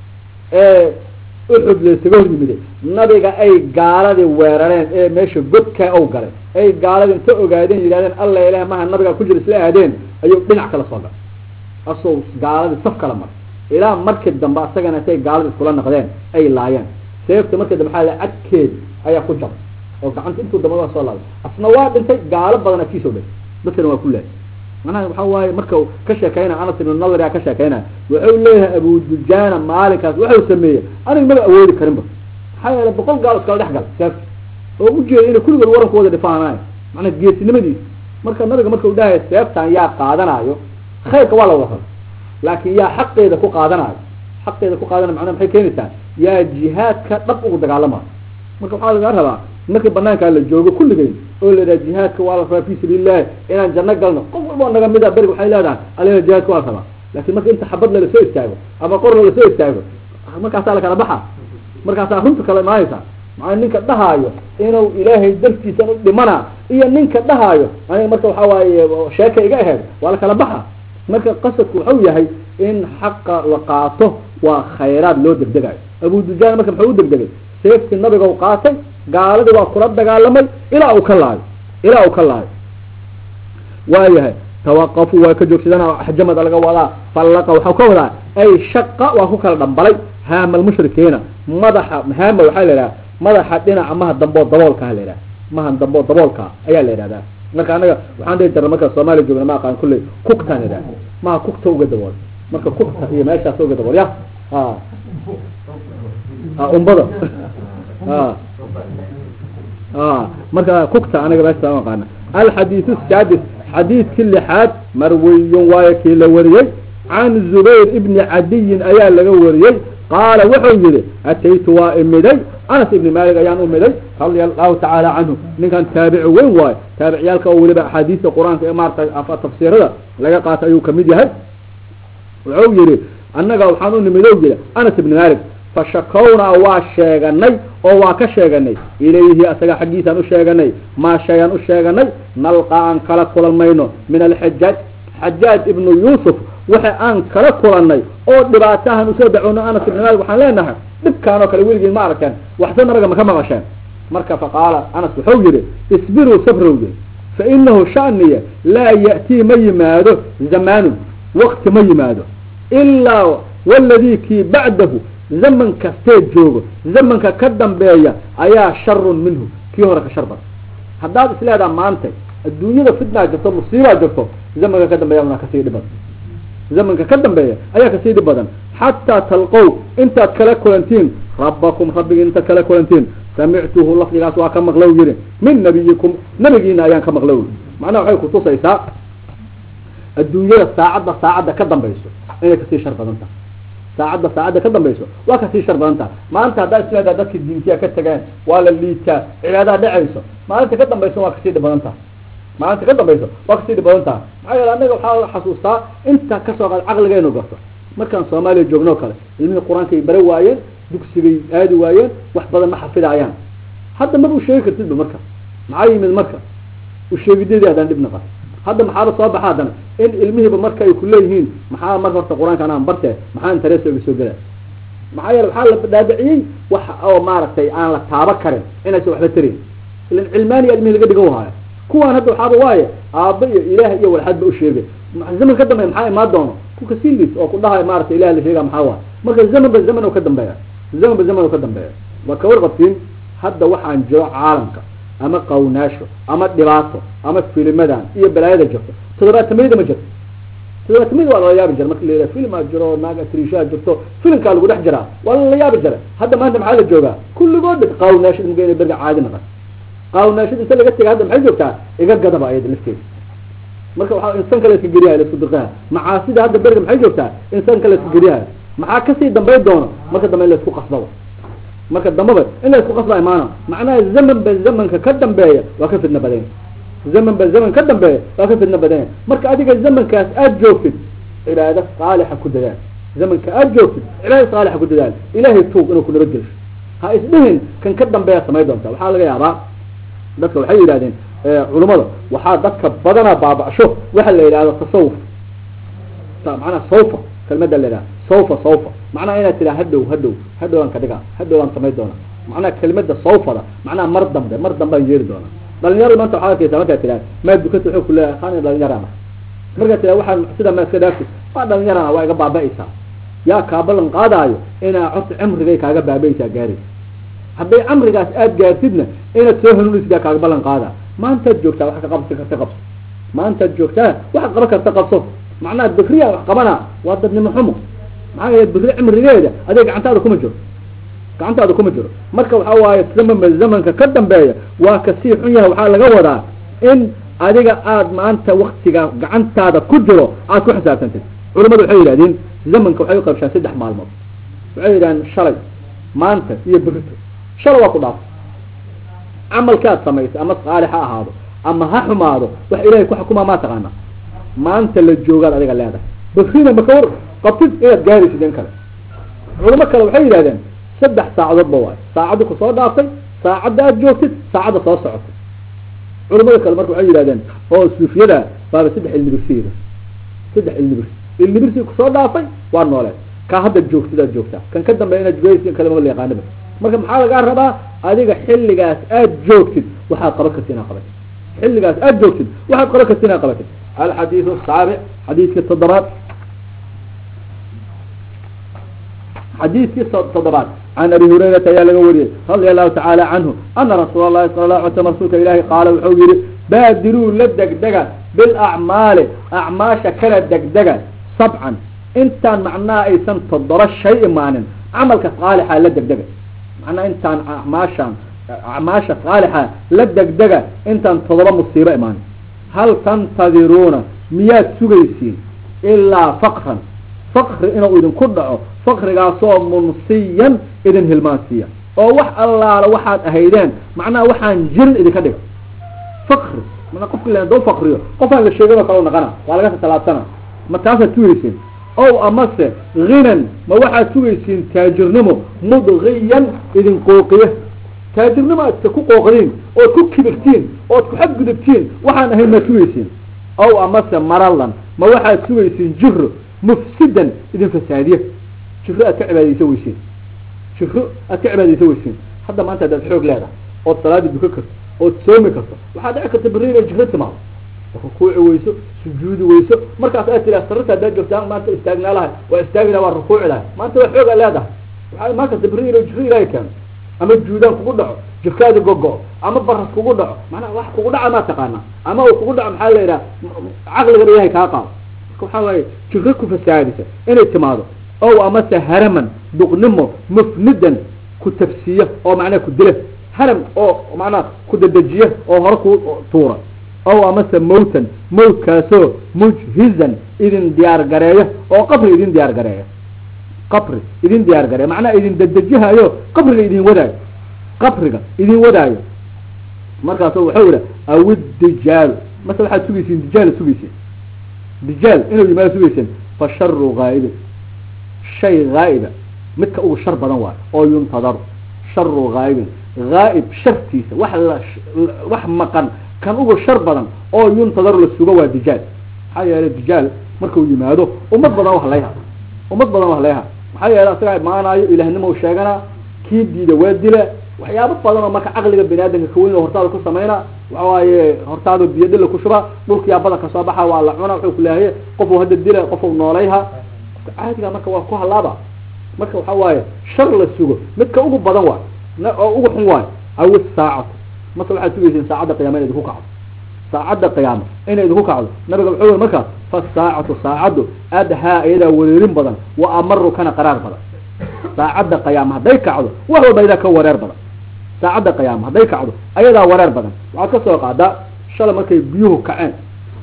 ee uxud laysaga hor yimide nabiga ay gaaladii weerareen ee meesha godkaa ou galay ay gaaladii inta ogaadeen yidhahdeen alla ilaah maha nabiga ku jira isla aadeen ayuu dhinac kala soo galay asoo gaaladii saf kala maray ilaa markii dambe asagana intay gaaladii iskula naqdeen ay laayeen seefta markii dambe maxaa cadkeed ayaa ku jabay oo gacanta intuu dambe waa soo laabay asna waa dhintay gaalo badan akiisoo dhintay dadkana waa ku leehay manaha waxa waaye marka ka sheekeynaya anas ibn nadria ka sheekeynaya wuxuu leeyahay abu dujana maalinkaas wuxuu sameeyey aniga maba awoodi karinba maxaa yeele boqol gaal iskala dhex gal seefta oo ujeeda inay kulligood waranku wada dhifaanayo macnaa geesinimadiisa marka nabiga marka u dhahay seeftan yaa qaadanayo khayrka waa la wada raba laakin yaa xaqeeda ku qaadanayo xaqeeda ku qaadanayo macnaha maxay keenaysaa yaa jihaadka dhab ugu dagaalamayo marka waxaa laga rabaa markii banaankaa la joogo kulligeyn oo la yidhaha jihaadka waa la rabaa fi sabiilillahi inaan janno galno qof walba naga mida berig waxay leedahay alea jihaadka waa la rabaa lakin marka inta xabad lalasoo istaago ama qor lalasoo istaago markaasaa lakala baxa markaasaa runta kala imaanaysa maa ninka dhahaayo inuu ilaahay dartiisan u dhimana iyo ninka dhahaayo aniga marka waxa waaye sheeka iga aheed waa lakala baxa marka qasadku waxau yahay in xaqa la qaato waa khayraad loo degdegayo abu dujaan marka muxuu u degdegay seefti nabiga u qaatay gaaladii waa kula dagaalamay ilaa uu ka laayo ilaa uu ka laayo waayahay tawaqafuu waa ka joogsadaan xajamada laga wadaa fallaqa waxau ka wadaa ay shaqa waa ku kala dhambalay haama almushrikiina madaxa haama waxaa la idhaha madaxa dhinaca maha damboo daboolkaa la idhaha maha damboo daboolka ayaa la yidhahdaa marka anaga waxaan dhihi jirna marka soomaaliya joogna ma aqaan kulley kugtaan idhaha maha kugta uga dabool marka kugta iyo meeshaas uga dabool ya a a umbada a a marka kugta anaga meesha ma aqaana alxadiiث الsaadis xadiidkii lixaad marwiyun waayo kii la wariyey can zubayr ibni cadiyin ayaa laga wariyey qaala wuxuu yihi ataytu waa imiday anas ibni malik ayaan umiday radia allahu tacaala canhu ninkan taabici weyn waayo taabiciyaalka oo weliba axaadiista qur-aanka ee maarata tafsiirada laga qaata ayuu kamid yahay wuxuu yihi annaga waxaan u nimid o yiri anas ibni malik fashakownaa waa sheeganay oo waa ka sheeganay ilayhi asaga xaggiisaan u sheeganay maa shayaan u sheeganay nalqa aan kala kulanmayno min alxajaaj xajaaj ibnu yuusuf waxa aan kala kulanay oo dhibaatahan usoo dacwoono anas ibni malik waxaan leenahay dhibkaan oo kale weligiin ma arkeen waxse nabiga maka maqasheen marka faqaala anas wuxuu yihi isbiruu sabrow yiri fa inahu shaniya laa ya'tii ma yimaado zamaanun wakti ma yimaado ilaa waladii kii bacdahu zaman kastee joogo zamanka ka dambeeya ayaa sharun minhu kii hore ka shar badan haddaad isleedaha maanta adduunyada fitnaa jirto musiibaa jirto zamanka ka dambeeya una kasii dhib badan zamanka ka dambeeya ayaa kasii dhib badan xataa talqow intaad kala kulantiin rabbakum rabbigi intaad kala kulantiin samictuhu lafdigaas waa ka maqlow yiri min nabiyikum nabigiina ayaan ka maqlow macnaha waxay kutusaysaa adduunyada saacadda saacadda ka dambayso inay kasii shar badan tahay saacadda saacadda ka dambayso waa kasii shar badan taha maanta haddaa isleedaa dadki diintiya ka tageen waa la liitaa cibaadaha dhacayso maalinta ka dambayso waa kasii dhib badan taha maalinta ka dambayso waa kasii dhib badan taha maxaa yeele annaga waxaa xasuustaa inta kasoo qaad caqligeenu garto markaan soomaaliya joogno kale ilmihii qur-aankay bare waayeen dugsigay aadi waayeen wax badan ma xafidaayaan hadda maba usheegi kartidba marka maxaa yimid marka usheegideedii haddaan dhib naqan hadda maxaaba soo baxa haddana in ilmihiiba marka ay kuleeyihiin maxaa marka horta qur-aanka anaan barte maxaa intereso iga soo gela maxaa yeele waxaa la dhaadhiciyey wax oo maaragtay aan la taaba karin inaysan waxba tarin ilan cilmaaniya ilmihi laga dhigo haayo kuwaan hadda waxaaba waaye aaba iyo ilaah iyo walxadba usheegay zaman ka dambeya maxaa imaan doono kuka silis oo ku dhahayo maarata ilah la sheega maxaa waay marka zaman ba zaman oo ka dambeeya zaman ba zaman oo ka dambeeya waa ka warqabtiin hadda waxaan jiro caalamka ama qawnaasho ama dhibaato ama filimadan iyo balaayada jirto todobaatameyda ma jirto todobaatameyda waa lala yaabi jira marka la filmaa jiro naaga trishaa jirto filimkaa lagu dhex jiraa waa lala yaabi jira hadda maanta maxaa la joogaa kulligood dhig qawnaashada mugeyna berga caadi naqan qawnaashada inta laga tegay hadda maxay joogtaa iga gadaba ayada lafteeda marka waxaa insaanka la iska geriyahay laisku dirqaha macaasida hadda beriga maxay joogtaa insaanka la iska geriyahay maxaa kasii dambayn doona marka dambe in laisku qasbaba marka dambaba in laisku qasba imaana macnaha zaman ba zamanka ka dambeeya waa ka fidna badanya zaman ba zaman ka dambeeya waa ka fidna badanya marka adiga zamankaas aada joogtid cibaado saalixa ku dadaal zamanka aada joogtid cibaado saalixa ku dadaal ilahay tuug inuu ku nabadgelsho ha isdhihin kan ka dambeeya samay doonta waxaa laga yaabaa dadka waxay yidhahdeen culimada waxaa dadka badanaa baaba'sho waxa la yidhahdo tasawuf manaa sawfa kelmada la yidhahda sawfa sawfa macnaha inaad tiraa hadhow hadhow hadhow aan ka dhigaa hadhow aan samay doona macnaha kelmada sawfada macnaha mar dambe mar dambe aan yeeli doona dhalinyarada maanta waxaad arkeysaa markaad tiraa maa dukata wuxuu kuleeyahay khani dhalinyarana markaad tiraa waxaan sida ma iska dhaafti waa dhalinyarana waa iga baaba'aysaa yaa kaa ballan qaadaayo inaa cod cimrigay kaaga baaba'aysaa gaaraysa hadday camrigaas aada gaartidna inaad soo hanuunisgaa kaaga ballan qaada maantaad joogtaa wax ka qabsi karta qabso maantaad joogtaa waxaad qaban karta qabso macnaha bikriya wax qabana waa dadnimo xumo maxaa yeele bikri cimrigeeda adig gacantaada kuma jiro gacantaada kuma jiro marka waxa waaye zamama zamanka ka dambeeya waa kasii xun yahay waxaa laga wadaa in adiga aada maanta waktiga gacantaada ku jiro aad ku xisaabtantid culamadu waxay yidhahdeen zamanka waxay uqaybshaan saddex maalmood waxay yidhahdeen shalay maanta iyo berito shalay waa ku dhaafay camalkaad samaysay ama saalix ha ahaado ama ha xumaado wax ilahay ku xukumaa maa taqaana maanta la joogaad adiga leedahay bakrina maka war qabtid inaad gaaraysid in kale culamo kale waxay yidhahdeen saddex saacadoodba waayo saacadda ku soo dhaaftay saacadda aad joogtid saacadda soo socotay culamada kale marka waxay yidhahdeen oo suufiyada baaba saddex ilnibirsiida saddex ilnibirsi ilnibirsi kusoo dhaafay waa nooleed ka hadda joogtid aad joogtaa kan ka dambeya inaad jugaysi in kale ma la yaqaaniba marka maxaa lagaa rabaa adiga xilligaas aad joogtid waxaad qaban karti inaad qabatid xilligaas aad joogtid waxaad qaban karti inaad qabatid alxadiidu asaabic xadiidkii toddobaad xadiidkii toddobaad can abi hurayrata ayaa laga wariyey radia allahu tacaala canhu ana rasuula lahi sala lahu alay slam rasuulka ilaahi qaala wuxuu yihi baadiruu la degdega bilacmaali acmaasha kala degdega sabcan intaan macnaha aysan toddoba shay imaanin camalka saalixa la degdega macnaha intaan acmaashaan acmaasha saalixa la degdega intaan toddoba musiibo imaanin hal tantadiruuna miyaad sugaysiin ilaa faqran faqri inuu idinku dhaco faqrigaasoo munsiyan idin hilmaansiiya oo wax allaala waxaad ahaydeen macnaha waxaan jirin idinka dhiga faqri mana qofki la doo faqriyo qofaan la sheegan oo kale naqana waa laga talaabsana ma taasaad sugaysiin ow amase hinan ma waxaad sugaysiin taajirnimo mudgiyan idin qooqiya taajirnimo aad ku qooqdiin ood ku kibirtiin ood ku xadgudubtiin waxaan ahayn maad sugaysiin ow amase maralan ma waxaad sugaysiin jiro mufsidan idin fasaadiya jiro aad ka cibaadaysa weysiin jiro aad ka cibaadaysa weysiin hadda maanta adaad xoog leedahay ood salaadii duka karto ood soomi karto waxaa dhici karta berri inay jiro timaado rukuuci weyso sujuudi weyso markaas aad tiraa sararta haddaad joogtaa maanta istaagnaa lahay waa istaagina waa rukuuci lahay maanta waa xoog aa leedahay waxaa imaan karta berri inuu jiro ilaahay keeno ama juudaan kugu dhaco jirkaada gogo ama baras kugu dhaco macnaha wax kugu dhaca maa taqaanaa ama uu kugu dhaco maxaa la yidhaha caqligana ilahay kaa qaado marka waxaa waaye jiro ku fasaadisa inay timaado ow amase haraman duqnimo mufnidan ku tafsiya oo macnaha ku dila haram oo macnaha ku dadejiya oo hore ku tuura ow amase mawtan mawtkaasoo mujhizan idin diyaar gareeya oo qabri idin diyaar gareeya qabri idin diyaar gareeya macnaha idin dadejihayo qabriga idin wadaayo qabriga idin wadaayo markaasu waxau yihi awid dijaal mase waxaad sugaysiin dijaal sugaysiin dijaal inuu yimaado sugayseen fa sharu haa'ibin shay haa'iba midka ugu shar badan waayo oo yuntadaru sharu haa'ibin haa'ib shartiisa wax la wax maqan kan ugu shar badan oo yuntadaru la sugo waa dijaal maxaa yeelay dijaal markuu yimaado ummad badan wax layha ummad badan wax layha maxaa yeelay asagaa imaanaayo ilahnimo u sheeganaa kii diida waa dila waxyaabo badan oo marka caqliga bani aadamka kaweyn oo hortaada ku samayna waxa waaye hortaada biyo dhila ku shuba dhulkiyaa badan kasoo baxa waa la cuna wuxuu kuleehaye qofuu hadda dila qofuu noolayha qofka caadiga marka waa ku halaaba marka waxa waaye shar la sugo midka ugu badan waay oo ugu xun waayo awi saacatu marka waxaad sugaysiin saacadda qiyama inay idinku kacdo saacadda qiyaama inay idinku kacdo nabiga wuxuu yiri markaas fasaacatu saacaddu adhaa iyadaa wareerin badan wa amaru kana qaraar badan saacadda qiyaama hadday kacdo wax walba iyadaa ka wareer badan saacadda qiyaama hadday kacdo ayadaa wareer badan waxaad ka soo qaadaa shalay markay biyuhu kaceen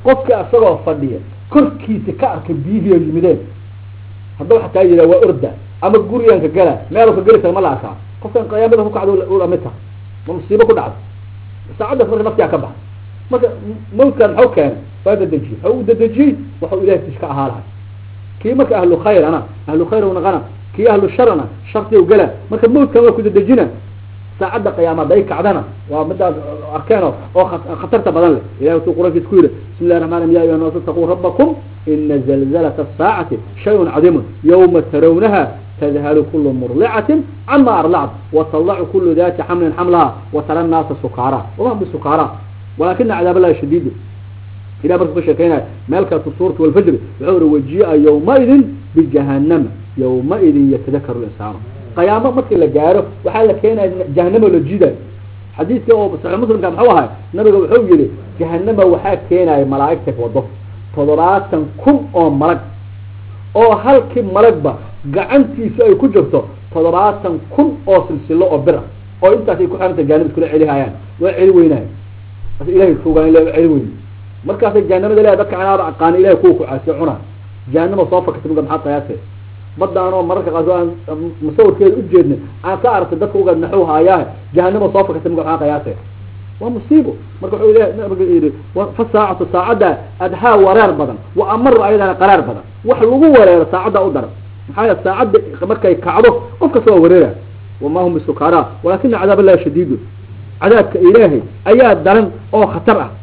qofkii asagoo fadhiya korkiisa ka arkay biyihii oo yimideen hadduu xataa yihaa waa orda ama guriganka gala meel ka geli kara ma la arkaa qofkan qiyaamada ku kacda ula mid taha ma musiibo ku dhacda saacaddaas marka naftigaa ka baxay marka mawtkan maxuu keenay waa dadejiyey waxau u dadejiyey waxau ilahay tis ka ahaa lahay kii marka ahlu khayrana ahlu khayr naqana kii ahlu sharana sharti gala marka mawtkan waa ku dadejina saacadda qiyaama day kacdana waa midaas arkeeno oo khatarta badan leh ilahi wuxuu quraankiisa ku yidhi bismi llahi raxman ya ayuha naas itaquu rabbakum ina zalzalata asaacati shayun cadiimun yawma tarawnaha tdhalu kul murdicatin cama arlact watadacu kulu dati xamlin xamlaha watara naasa sukaara wama bisukara walakina cadaab allahi shadiid ilah markuu ka sheekeynaya meel kaletu suurat walfajri wuxuu uri wajia yawmaidin bijahanama yawmaidin yatadakaru linsaanu qiyaamo markii la gaaro waxaa la keenaya jahanamo la jiidayo xadiidka oo saxix muslimka muxuu ahay nabiga wuxuu yihi jahanama waxaa keenaya malaaigta wado toddobaatan kun oo malag oo halkii malagba gacantiisu ay ku jirto toddobaatan kun oo silsilo oo bir ah oo intaasay ku xiranta jahanama iskula celihayaan waa celi weynahay as ilahay fogaan ila celi weyn markaasay jahanamada leeya dadka anaaba aqaana ilahay kuwa kucaasiyo cuna jahanama soo fakatay muga maxaa qiyaasee baddaanoo mararka qaarkood aan musawirkeeda ujeedna aan ka aragtay dadka uga naxuu haayaahe jahanama soo fakatay muga maxaa qiyaasee waa musiibo marka wuxuu ilahi nabiga yidhi fa saacatu saacadda adhaa wareer badan wa amaru ayadana qaraar badan wax lagu wareero saacadda u daran maxaa yele saacadda markay kacdo qof kasta waa wareera wama hum bisukara walakina cadaab allahi shadiidu cadaabka ilaahay ayaa daran oo khatar ah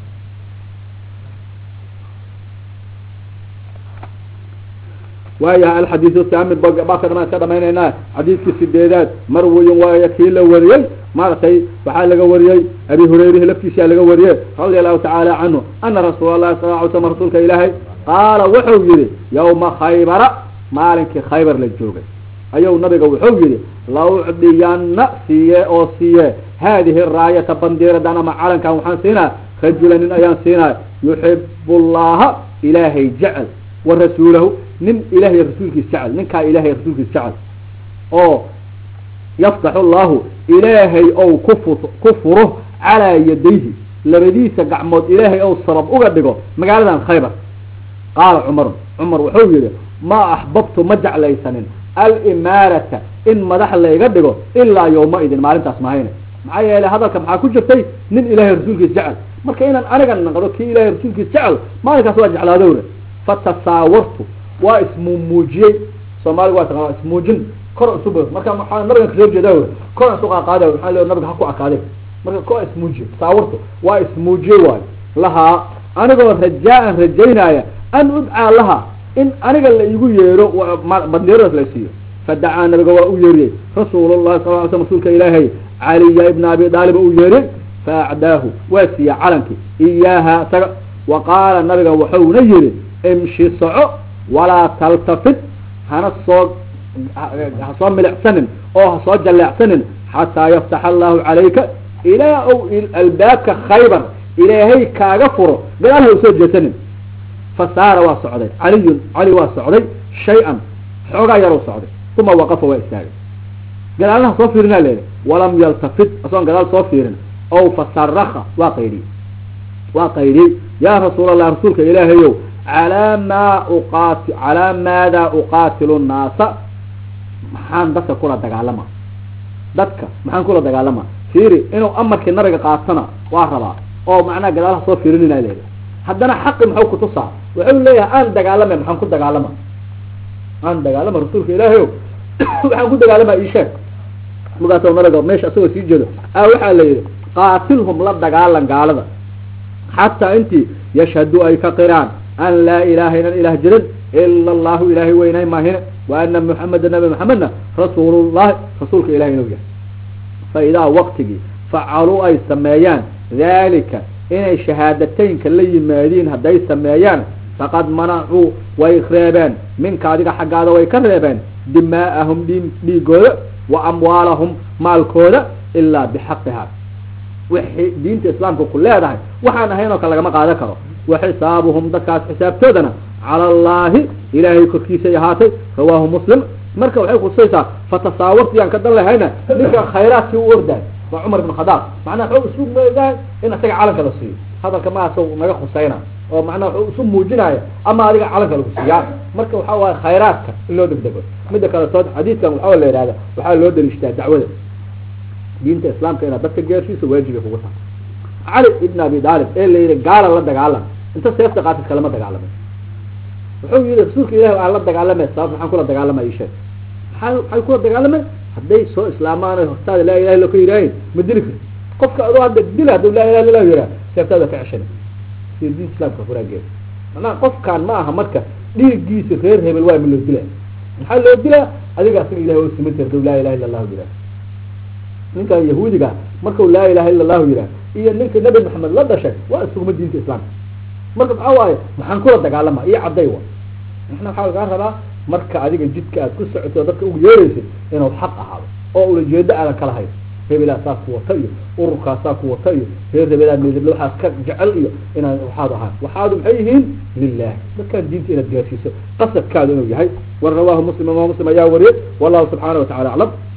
waayaha alxadiidu thamin baka dhamaan iska dhamaynayna xadiidkii sideedaad marwiyin waaya kii la wariyey maaragtay waxaa laga wariyey abi hurayrihi laftiisaa laga wariyey radia allahu tacaala canhu ana rasuul allahi sala ly slam rasuulka ilaahay qaala wuxuu yihi yawma khaybara maalinkii khaybar la joogay ayuu nabiga wuxuu yihi laucdiyana siiye oo siiye haadihi raayata bandiiradan ama calankan waxaan siinaa rajula nin ayaan siinaa yuxibu llaha ilaahay jecel wa rasuulahu nin ilahay rasuulkiis jecel ninkaa ilahay rasuulkiis jecel oo yaftaxu llahu ilaahay ou kufu ku furo calaa yadayhi labadiisa gacmood ilaahay ou sabab uga dhigo magaaladan khaybar qaala cumarun cumar wuxuu yihi ma axbabtu ma jeclaysanin alimaarata in madax layga dhigo ilaa yawma-idin maalintaas mahayne maxaa yeelay hadalka maxaa ku jirtay nin ilahay rasuulkiis jecel marka inaan aniga naqdo kii ilahay rasuulkiis jecel maalinkaas waa jeclaadowle fatasaawartu waa ismumuujiyey soomaaliga waa taqaa ismuujin kor isub marka waxaa nabigan kasoo jeeda kor isu qaaqaada waxaa le nabiga ha ku akaaday marka ko ismuujiye tasaawartu waa ismuujiyey waayo lahaa anigoo rajaa-an rajaynaya an udcaa laha in aniga la igu yeero bandiiradaas la siiyo fadacaa nabiga waa u yeeriyey rasuulullahi sal ly slam rasuulka ilaahay caliya ibna abi daaliba u yeeriyey faacdaahu waa siiya calankii iyaaha isaga wa qaala nabiga wuxuuna yihi imshi soco walaa taltafit hana soo ha soo milicsanin oo ha soo jalleecsanin xataa yaftax allahu calayka ilaa ou albaabka khaybar ilaahay kaaga furo gadaal ha usoo jeesanin fasaara waa socday caliyun cali waa socday shay-an xoogaa yarow socday uma waqafa waa istaagay gadaalnaha soo fiirinaa leedahy walam yaltafit asoon gadaal soo fiirin ow fasaraka waa qaydhiyey waa qaydhiyey yaa rasuul allah rasuulka ilaahayow calaa maa uqaati calaa maadaa uqaatilu nnaasa maxaan dadka kula dagaalama dadka maxaan kula dagaalama fiiri inuu amarkii nabiga qaatana waa rabaa oo macnaha gadaalaha soo fiirinina leedahy haddana xaqi muxuu kutusaa wuxuu leeyahay aan dagaalame maxaan ku dagaalama aan dagaalama rasuulka ilaahayow waxaan ku dagaalama isheeg markaas nabiga meesha isagoo sii jeedo a waxaa la yidhi qaatilhum la dagaalan gaalada xataa intii yashhadu ay ka qiraan an laa ilaha inan ilah jirin ila allahu ilaahay weynay maahine wa ana muxameda nabi maxamedna rasuulullahi rasuulka ilahay inuu yahay fa idaa waqtigii facaluu ay sameeyaan dalika inay shahaadateynka la yimaadiin hadday sameeyaan faqad manacuu way reebeen minka adiga xaggaada way ka reebeen dimaa'ahum dhi dhiigooda wa amwaalahum maalkooda ilaa bixaqiha wixii diinta islaamka ku leedahay waxaan ahayn oo kale lagama qaadan karo wa xisaabuhum dadkaas xisaabtoodana cala allahi ilaahay korkiisay ahaatay rawaahu muslim marka waxay kutusaysaa fatasaawarti yaan ka dan lahayna ninka khayraadkii u ordaay waa cumar ibn khadaab macnaha xoo isu meedahay in isaga calanka la siiyo hadalka maaso naga khusayna oo macnaha wuxuu isu muujinaya ama adiga calanka lagu siiyaa marka waxa waaye khayraadka in loo degdego midda kale tood xadiidkan waxaa la yihahda waxaa loo daliishtaa dacwada diinta islaamka inaad dadka gaarsiiso waajibay kugu tahay cali ibn abi daalib ee la yihi gaala la dagaalam inta seefta qaatid kalama dagaalamay wuxuu yihi rasuulka ilahi aan la dagaalamay sabab maxaan kula dagaalamay isheeg maxaa maxay kula dagaalamay hadday soo islaamaan o hortaada laa ilaha illa ka yidhaahin ma dili kari qofka adoo hadda dila haduu laa ilaha illa yihaa seeftaada ka ceshana sida diinta islaamka furaageeda macnaha qofkaan ma aha marka dhiiggiisa reer hebel waa ma loo dilaa maxaa loo dilaa adiga asaga ilahi oo siman tir haduu laa ilaha illa allahu yihaah ninkan yahuudiga markau laa ilaha illa allahu yihaah iyo ninka nabi maxamed la dhashay waa isuguma diinta islaamka marka maxaa waaye maxaan kula dagaalama iyo cadday wa maxna waxaa lagaa rabaa marka adiga jidka aad ku socoto o dadka ugu yeeraysid inuu xaq ahaado oo ulajeedo aadan kala hayn hebelaa saa ku wata iyo ururkaasaa ku wata iyo reer hebelaa meedable waxaas ka jecel iyo inaan waxaad ahaan waxaadu maxay yihiin lilah dadkaan diinta inaad gaarsiiso qasadkaadu inuu yahay war rawaahu muslim imaam muslim ayaa wariyay wallahu subxaana wa tacala aclam